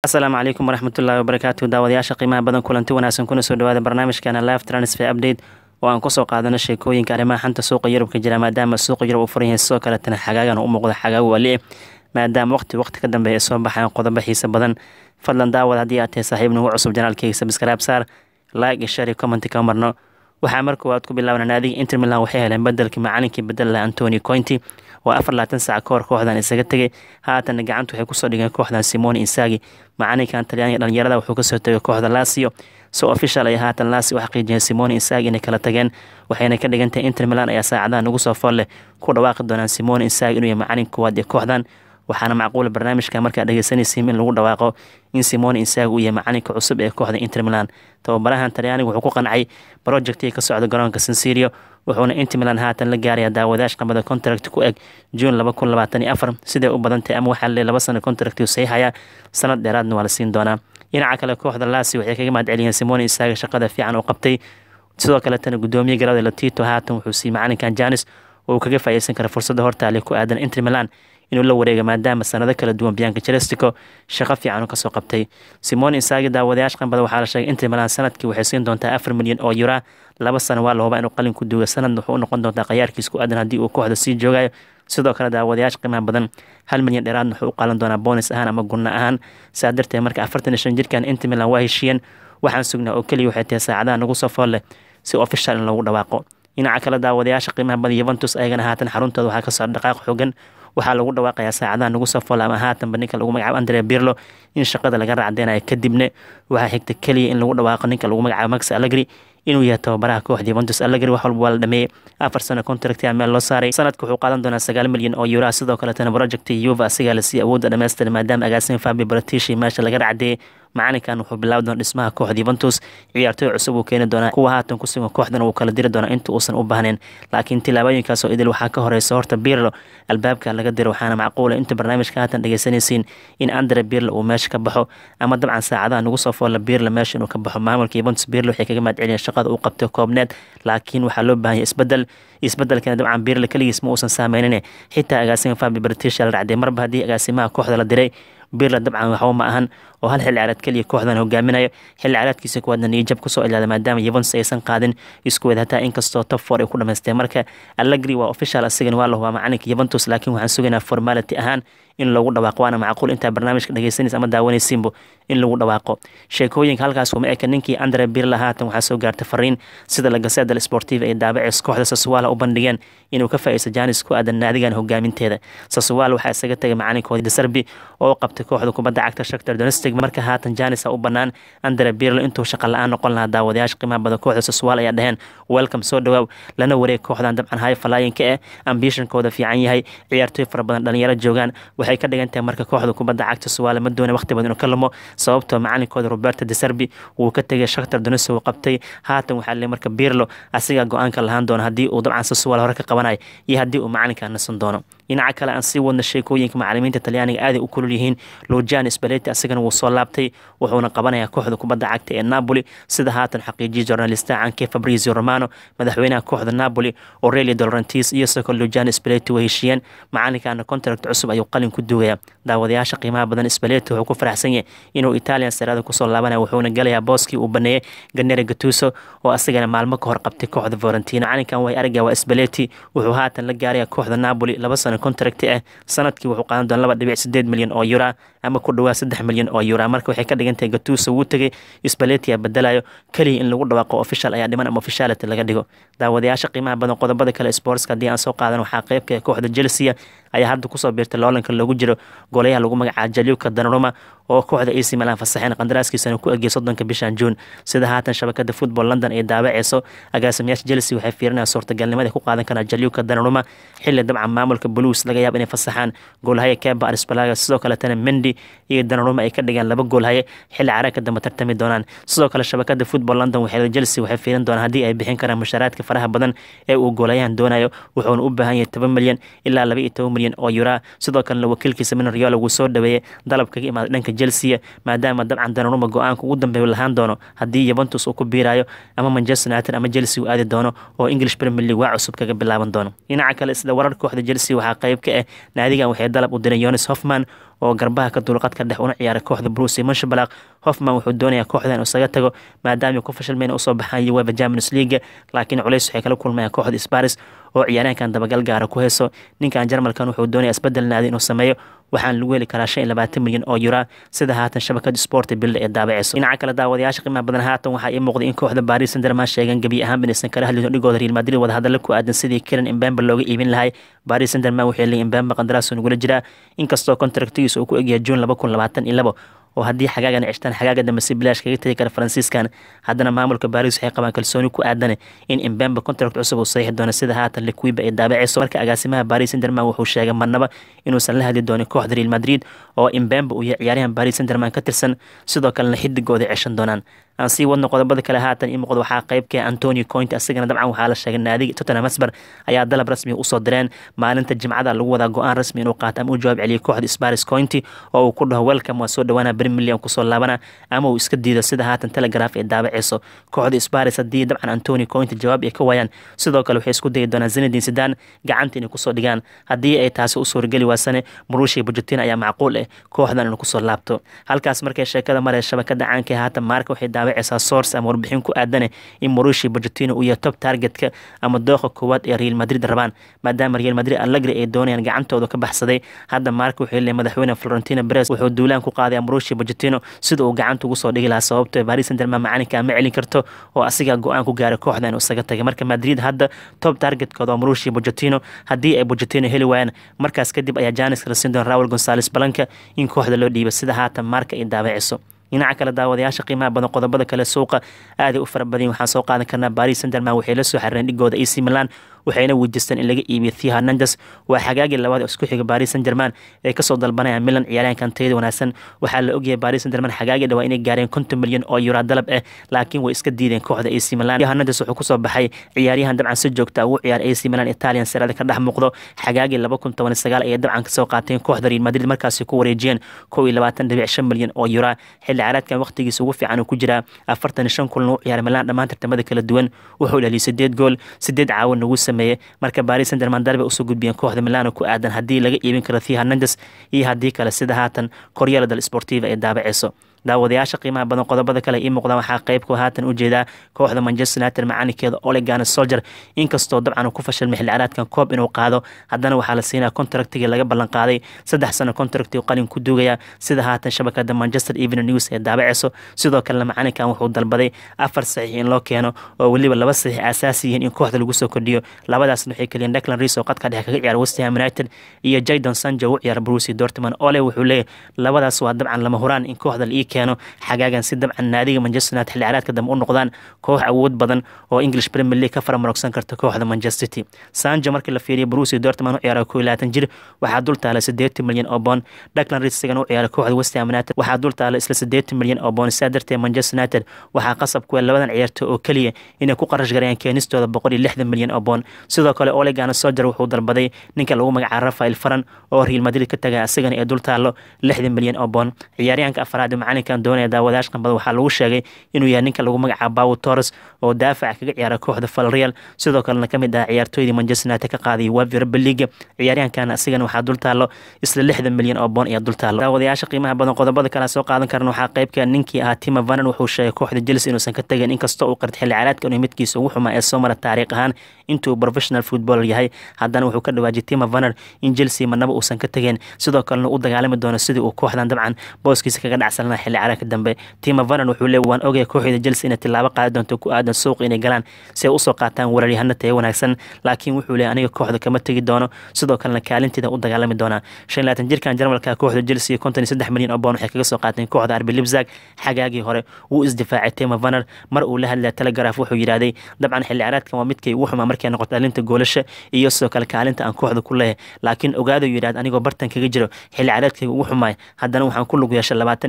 asalaamu calaykum waraxmatullaahi wabarakaatu daawadayaasha qiimaha badan kulanti wanaagsan kuna soo dhawaada barnaamijkeena live transfer update oo aan kusoo qaadano sheekooyinka arrimaha xanta suuqa yurub ka jira maadaama suuqa yurub uu furan yahay sidoo kaletana xagaagan u muuqda xagaag waali maadaama waqti waqti ka dambeeya ay soo baxaan qodobo xiisa badan fadlan daawad haddii aad tahay saaxiib nagu cusub janaalkeyga sabskraib saar like iyo share iyo comment ka marno waxaa mar koowaad ku bilaabna naadiga inter milan waxay heleen bedelkii macalinkii bedel laha antoni cointi oo afar labaatan saac ka hor kooxdan isaga tegay haatanna gacanta waxay kusoo dhigeen kooxdan simoni insagi macalinkan talyaaniga dhalinyarada wuxuu kasoo tegay kooxda lasio so official ay haatan lasi u xaqiijiyeen simoni insagi inay kala tageen waxayna ka dhigantahay inter milan ayaa saacadaha nagu soo fool leh ku dhawaaqi doonaan simoni insagi inuu yahay macalin koowaad ee kooxdan waxaana macquula barnaamijka markaa dhegeysanaysiin in lagu dhawaaqo in simoni insagi uu yahay macalinka cusub ee kooxda inter milan tababarahan talyaaniga wuxuu ku qancay projectii ka socda garoonka sansirio wuxuuna inter milan haatan la gaaraya daawadayash qamada contract ku eg juun laba kun labaatan iyo afar siday u badantahay ama waxaa lee laba sano contract saxiixaya sanad dheeraadna waa la siin doonaa dhinaca kale kooxda lasi waxay kaga mahad celiyeen simoni insagi shaqada fiican uu qabtay sidoo kaletana gudoomiye garada latito haatan wuxuu siiyey macalinkan janis oo uu kaga faa'iideysan kara fursadda hortaale ku aadan inter milan inuu la wareega maadaama sanado kala duwan biyanka jelestico shaqo fiican uu kasoo qabtay simoni insagi daawadayaasha qanbada waxaa la sheegay inter milan sanadkii waxay siin doontaa afar milyan oo yura laba sano waa la hubaa inuu qalin ku duuga sanadna wuxuu u noqon doontaa khayaarkiis ku aadan haddii uu kooxda sii joogayo sidoo kale daawadayaasha qiimaha badan hal milyan dheeraadna wuxuu u qaalan doonaa boonis ahaan ama gunno ahaan saa darteed marka afartan iyo shan jirkan inter milan waa heshiiyeen waxaan sugnaa oo keliya waxay tahay saacadaha nagu soo fool leh si official in loogu dhawaaqo dhinaca kale daawadayaasha qiimaha badan yuventus ayagana haatan xaruntooda waxaa ka socda dhaqaaq xoogan waxaa lagu dhawaaqayaa saacadaha nagu soo fool ama haatanba ninka lagu magacaabo andre birlo in shaqada laga raacdeynayo kadibna waxaa xigta keliya in lagu dhawaaqo ninka lagu magacaabo max allegri inuu yahay tababaraha kooxda yuventus allegri wax walba waa la dhameeyey afar sano contract a meel loo saaray sanadka wuxuu qaadan doonaa sagaal milyan oo yuraa sidoo kaletana project yuva asigaa lasii awoodda dhamaystira maadaama agaasin fabi bratishi meesha laga racdeeyey macalinkan wuxuu bilaabi doona dhismaha kooxda yuventus ciyaartooy cusub uu keeni doonaa kuwa haatan ku sugan kooxdan uu kala diri doonaa inta uusan u baahnayn laakiin tilaabooyinkaas oo idil waxaa ka horeysa horta birlo albaabka laga diro waxaana macquula inta barnaamijka haatan dhegeysanaysiin in andre birlo uu meesha ka baxo ama dabcan saacadaha nagu soo foolla birlo meesha inuu ka baxo maamulka yuventus birlo waxay kaga mahad celiyeen shaqada uu qabtay koobneed laakiin waxaa loo baahanya isbedel isbedelkana dabcan birlo keligiis ma uusan saameynin xitaa agaasima fabi british la racday marba haddii agaasimaha kooxda la diray birla dabcan waxba ma ahan oo hal xilli caraad keliya kooxdan hogaaminayo xilli caraadkiisa kuwaadna niyajab kusoo ilaada maadaama yuventus aysan qaadin isku wed hataa inkastoo top four ay ku dhamaysteen marka allegri waa official asigan waa la hubaa macalinka yuventus laakiin waxaan sugaynaa formality ahaan in lagu dhawaaqo waana macquul intaa barnaamijka dhegeysanaysa ama daawanaysiinbo in lagu dhawaaqo sheekooyinka halkaas kuma eka ninkii andre birla haatan waxaa soo gaartay fariin sida lagaseda sportiva ay daabaceys kooxda sasuwaala u bandhigeen inuu ka faa'iideysto janis ku aadan naadigan hogaaminteeda sasuwaala waxaa isaga tegay macalinkooda deserbi oo qabtay kooxda kubadda cagta shaktar donestig marka haatan janis u bannaan andre birlo intuu shaqa la-aan noqon lahaa daawadayaasha qiimaha badan kooxda sasuwaal ayaa dhaheen welcome soo dhawaaw lana wareeg kooxdan dabcan high flyinka eh ambitionkooda fiican yahay ciyaartooy fara badan dhalinyaro joogaan waxay ka dhigan tahay marka kooxda kubadda cagta suwaale ma doona waqti badan inuu ka lumo sababtoo macalinkooda roberto deserbi wuu ka tegay shaktar doneso uu qabtay haatan waxaa le marka birlo asigaa go-aanka lahaan doono haddii uu dabcan sasuwaal hore ka qabanayo iyo haddii uu macalinka nasan doono dhinaca kale aan sii wadna sheekooyinka macalimiinta talyaaniga aaday u kulul yihiin lujan spaleti asigana wuu soo laabtay wuxuuna qabanayaa kooxda kubadda cagta ee napoli sida haatan xaqiijiyay journalista canke fabrizio romano madaxweynaha kooxda napoli aurelio dolorantis iyo soko lujan spaleti way heshiiyeen macalinkana contract cusub ayuu qalin ku duugaya daawadayaasha qiimaha badan spaleti wuxuu ku faraxsan yahay inuu italian sarada kusoo laabanaya wuxuuna galayaa booskii uu baneeyey ganere gatuso oo asigana maalmo ka hor qabtay kooxda valentina calinkan way araga waa spaleti wuxuu haatan la gaaraya kooxda napoli laba sano contract ah sanadkii wuxuu qaadan doona laba dhibic sideed milyan oo yura ama ku dhawaa saddex milyan oo yura marka waxay ka dhigan tahay gatuso wuu tegay spaleti bedelayo keliya in lagu dhawaaqo official ayaa dhiman ama officiality laga dhigo daawadayaasha qiimaha badan qodobada kale sportska haddii aan soo qaadan waxaa qeybka kooxda chelsea ayaa hadda kusoo biirtay loolanka loogu jiro golayaha lagu magacaabo jaliuka danaruma oo kooxda ac milan fasaxeen qandaraaskiisana ku egiyay soddonka bishan juun sida haatan shabakada football london ay daabaceyso agaasimayaasha chelsea waxay fiirinayaan suurtagalnimada ku qaadan karaan jaliuka danaruma xilli dabcan maamulka blues laga yaabo inay fasaxaan goolhaye keba arspalaga sidoo kaletana mendi iyo danaruma ay ka dhigaan laba goolhaye xilli caraagka dambe tartami doonaan sidoo kale shabakada football london waxay chelsea waxay fiirin doonaan haddii ay bixin karaan mushaaraadka faraha badan ee uu goolayahan doonayo wuxuuna u baahan yahay toban milyan ilaa laba iyo toban milyan oo yura sidoo kalena wakiilkiisa min riola wuu soo dhaweeyey dalab kaga imaaday dhanka chelsea maadaama dabcan danaruma go-aanka ugu dambeeya lahaan doono haddii yuventus uu ku biirayo ama manchester united ama chelsea uu aadi doono oo english premier league waa cusub kaga bilaaban doono dhinaca kale isla warar kooxda chelsea waxaa qayb ka ah naadigan waxay dalab u direen yonis hoffman oo garbaha ka dulqadka dhex una ciyaara kooxda bruce manshabalaq hoffman wuxuu doonayaa kooxda inuu isaga tago maadaama ku fashilmayna usoo baxaan uefa champions league laakiin culays waxay kala kulmayaan kooxda sparis oo ciyaaryahankan dabagal gaara ku heeso ninkan jarmalkan wuxuu doonaya isbedel naadi inuu sameeyo waxaan lagu heli karaa shan iyo labaatan milyan oo yura sida haatan shabakada sport bilda ee daabaceyso dhinaca kale daawadayaasha qiimaha badan haatan waxaa ii muuqday in kooxda paris sanderman sheegan gebi ahaan binaysan kala hadlin dhigooda real madrid wadahadalla ku aadan sidii kiran imbembe looga iibin lahay paris sanderman waxay leeyihin imbembe qandaraas nagula jiraa inkastoo kontraktigiisa uu ku egyahay juun laba kun labaatan iyo labo oo haddii xagaagan cishtaan xagaaga dambe si bilaash kaga tegi kara faransiiskan haddana maamulka baris waxay qabaan kalsooni ku aadane in imbembe contract cusub uu saxiixi doono sida haatan liquiba ay daabaceyso marka agaasimaha baris senderman wuxuu sheegay marnaba inuusan la hadli doonin kooxda real madrid oo imbembe uu yahay ciyaaryahan baris senderman ka tirsan sidoo kalena xidigooda ceshan doonaan aan sii wadno qodobada kale haatan ii muuqda waxaa qaybka antonio coint asagana dabcan waxaa la sheegay naadiga tottenham hotspur ayaa dalab rasmi usoo direen maalinta jimcada lagu wadaa go-aan rasmi inuu qaato ama u jawaab celiyo kooxda sparis cointy oo uu ku dhaho welcome waa soo dhawaana beri milyan kusoo laabana ama uu iska diido sida haatan telegraf ee daabaceyso kooxda sparis haddii dabcan antonio cointy jawaab ay ka waayaan sidoo kale waxay isku dayi doonaan zinedin sidan gacanta inay kusoo dhigaan haddii ay taasi u suurageli waasane murushi bujetin ayaa macquul ah kooxdan inuu kusoo laabto halkaas markay sheekada maree shabakada caanka haatan maarka waxay daabaceysaa source ama warbixin ku aadane in murushi bujetino uu yahay top targetka ama dooqa koowaad ee real madrid rabaan maadaama real madrid allegri ay doonayaan gacantooda ka baxsaday hadda maarka wuxuu leeyahay madaxweyne florentino perez wuxuu duulaan ku qaaday murushi bujetino sida uu gacanta ugu soo dhigi lahaa sababto paris saint-germain macalinka ma celin karto oo asigaa go-aan ku gaaray kooxda inuu isaga tagay marka madrid hadda top targetkooda waa murushi bujetino haddii ay bujetino heli waayaan markaas kadib ayaa janis la siin doona raul gonzales balanka in kooxda loo dhiiba sida haatan maarka ay daabaceyso dhinaca kale daawadayaasha qiimaha badan qodobada kale suuqa aaday u fara badan waxaan soo qaadan karnaa paris saint-germain waxay la soo xariireen dhigooda ac milan waxayna weydiisteen in laga iibiyo thea hernandes waa xagaagii labaad oo isku xiga paris saint german ee kasoo dalbanayaan milan ciyaaryahankan tayada wanaagsan waxaa la ogyahay paris saint german xagaagii dhawaa inay gaareen konton milyan oo yura dalab ah laakiin way iska diideen kooxda ac milan hernandes wuxuu kusoo baxay ciyaaryahan dabcan si joogta ugu ciyaar ac milan italian serada ka dhex muuqdo xagaagii laba kun toban sagaal ayay dabcan kasoo qaateen kooxda real madrid markaasi ku wareejiyeen kow iyo labaatan dhibic shan milyan oo yura xilli caraadkan waqtigiisa ugu fiican uu ku jiraa afartan iyo shan kulan u ciyaar milan dhammaan tartamada kala duwan wuxuu dhaliyay sideed gool sideed caawin ugu sameeyey marka paris saint german darbe usoo gudbiyeen kooxda milano ku aadan haddii laga iibin karo thea hernandes iyo haddii kale sida haatan koryala dal sportiva ee daabaceyso daawadayaasha qiimaha badan qodobada kale ii muuqdaan waxaa qeybku haatan u jeedaa kooxda manchester united macalinkeeda olegana soldier inkastoo dabcan uu ku fashilmay xilli caraadkan koob inuu qaado haddana waxaa la siinaya contractigii laga ballan qaaday saddex sano contracti qalin ku duugaya sida haatan shabakada manchester evening news ee daabaceyso sidoo kalena macalinkan wuxuu dalbaday afar saxiix in loo keeno oo weliba laba saxiix asaasi yihiin in kooxda lagu soo kordhiyo labadaasna waxay keliyeen declan rees oo qadka dhexe kaga ciyaara westham united iyo jadon sanjo u ciyaara bruce dortmund ole wuxuu leeyahy labadaas waa dabcan lama huraan in kooxda la ii keeno xagaagan si dabcan naadiga manchester united xilli caraadka dambe u noqdaan koox awood badan oo english premier league ka faramarogsan karta kooxda manchester city sanjo markii la fiiriya bruce dortmund u ciyaara koo iyo labaatan jir waxaa dul taala siddeetan milyan oo boon declan rees isagana u ciyaara kooxda westham united waxaa dul taala isla siddeetan milyan oo boon sidaa darteed manchester united waxaa qasab kuwa labadan ciyaarto oo keliya inay ku qarash garayaan keenistooda boqol iyo lixdan milyan oo boon sidoo kale olegana soldier wuxuu dalbaday ninka lagu magacaabo rafael faran oo real madrid ka taga isagana ee dul taalo lixdan milyan oo boon ciyaaryahanka afraad macalinkan doonaya daawadayash qanbada waxaa lagu sheegay inuu yahay ninka lagu magacaabo bawo torres oo daafaca kaga ciyaara kooxda falreal sidoo kalena ka mid ah ciyaartooydii manchester united ka qaaday wavi raba leaga ciyaaryahankan asigana waxaa dul taalo isla lixdan milyan oo boon ayaa dul taalo daawadayaasha qiimaha badan qodobada kale soo qaadan karan waxaa qeybka ninkii ahaa tima vanan wuxuu sheegay kooxda chelsea inuusan ka tegin inkastoo uu qarta xilli caraadka inuu midkiisa ugu xumaa ee soo mara taariikh ahaan intuu professional footballer yahay haddana wuxuu ka dhawaajiyay tima vaner in chelsea marnaba uusan ka tegeen sidoo kalena u dagaalami doono sidii uu kooxdan dabcan booskiisa kaga dhacsanlana xilli caraadka dambe tima vaner wuxuu leey waan ogaya kooxda chelsea inay tilaabo qaadi doonto ku aadan suuq inay galaan si ay usoo qaataan weeraryahano tayo wanaagsan laakiin wuxuu leey aniga kooxda kama tegi doono sidoo kalena kaalinteeda u dagaalami doonaa shan labaatan jirkan jarmalka kooxda chelsea konton iyo saddex milyan oo boon waxay kaga soo qaateen kooxda arbi libzag xagaagii hore wuu isdifaacay tima vaner mar uu la hadlaya telegraf wuxuu yidhaahday dabcan xilli caraadkan waa midkay ugu xumaa markay noqoto dhalinta goolasha iyo sidoo kale kaalinta aan kooxda ku leeyahay laakiin ogaado yidhahd anigoo bartan kaga jiro xilli caraadkayga ugu xumaay haddana waxaan ku lug yeeshay labaatan iyo toddoba gool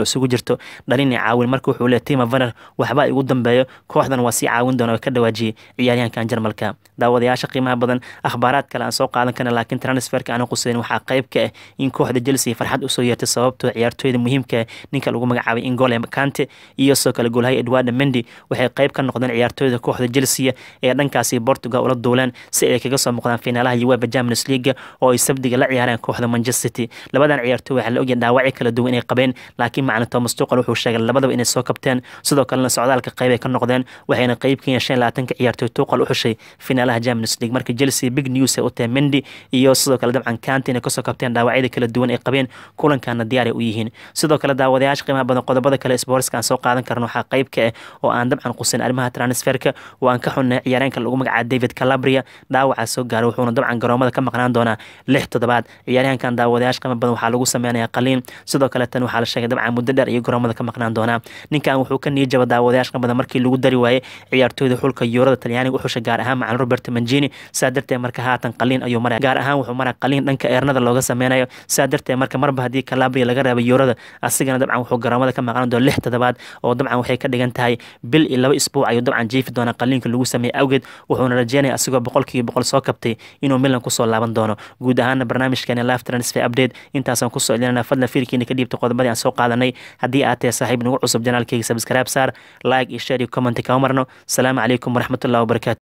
gool isugu jirto dhalin caawin marka wuxuu leeyahy tima vaner waxbaa igu dambeeyo kooxdan waa sii caawin doona ka dhawaajiyey ciyaaryahankan jarmalka daawadayaasha qiimaha badan akhbaaraad kale aan soo qaadan karna laakiin transferka aan quseyn waxaa qayb ka ah in kooxda chelsea farxad usoo yeertay sababtoo ciyaartooyda muhiimka ninka lagu magacaabay ingole kante iyo sidoo kale goolhaya edwarda mendi waxay qayb ka noqdeen ciyaartooyda kooxda chelsea ee dhankaasi portugal ula duuleen si ay kaga soo muuqdaan finaalaha uefa champions league oo ay sabdiga la ciyaareen kooxda manchester city labadan ciyaartooy waxaa la ogyahay dhaawacyo kala duwan inay qabeen laakiin macna thomas tuqal wuxuu sheegay labadaba inay soo kabteen sidoo kalena socdaalka qayb ay ka noqdeen waxayna qayb ka yeesheen labaatanka ciyaartooy tuqal u xushay finaalaha champions league marka chelsea big news ay u tahay mendi iyo sidoo kale dabcan kanti inay kasoo kabteen dhaawacyada kala duwan ay qabeen kulankana diyaar ay u yihiin sidoo kale daawadayaasha qiimaha badan qodobada kale sportska aan soo qaadan karno waxaa qayb ka ah oo aan dabcan qusin arrimaha transferka oo aan ka xunnay ciyaareenka lagu magacaaba david calabria dhaawacaa soo gaaray wuxuuna dabcan garoomada ka maqnaan doonaa lix toddobaad ciyaaryahankan daawadayaasha qiimo badan waxaa lagu sameynayaa qaliin sidoo kale tan waxaa la sheegay dabcan muddo dheer iyo garoomada ka maqnaan doonaa ninkan wuxuu ka niijaba daawadayaasha qiimo badan markii lagu dari waayey ciyaartooyda xulka yuurada talyaaniga u xushay gaar ahaan macalin robert manjini saa darteed marka haatan qaliin ayuu maraya gaar ahaan wuxuu maraa qaliin dhanka eernada looga sameynayo saa darteed marka marba haddii calabria laga reebay yuurada asigana dabcan wuxuu garoomada ka maqnaan doona lix toddobaad oo dabcan waxay ka dhigan tahay bil iyo laba isbuuc ayuu dabcan jiifi doonaa qaliinka lagu sameeyey awgeed wuxuuna rajeynaya asigoo boqolkiiba boqol soo kabtay inuu milan kusoo laaban doono guud ahaana barnaamijkeeni live transfer update intaasaan kusoo celinana fadlan fiirkiina ka dhiibta qodobadii aan soo qaadanay haddii aad tahay saaxiib nagu cusub janaalkeyga subscribe saar like iyo share iyo comment kama marno asalaamu calaykum waraxmatullahi wabarakatu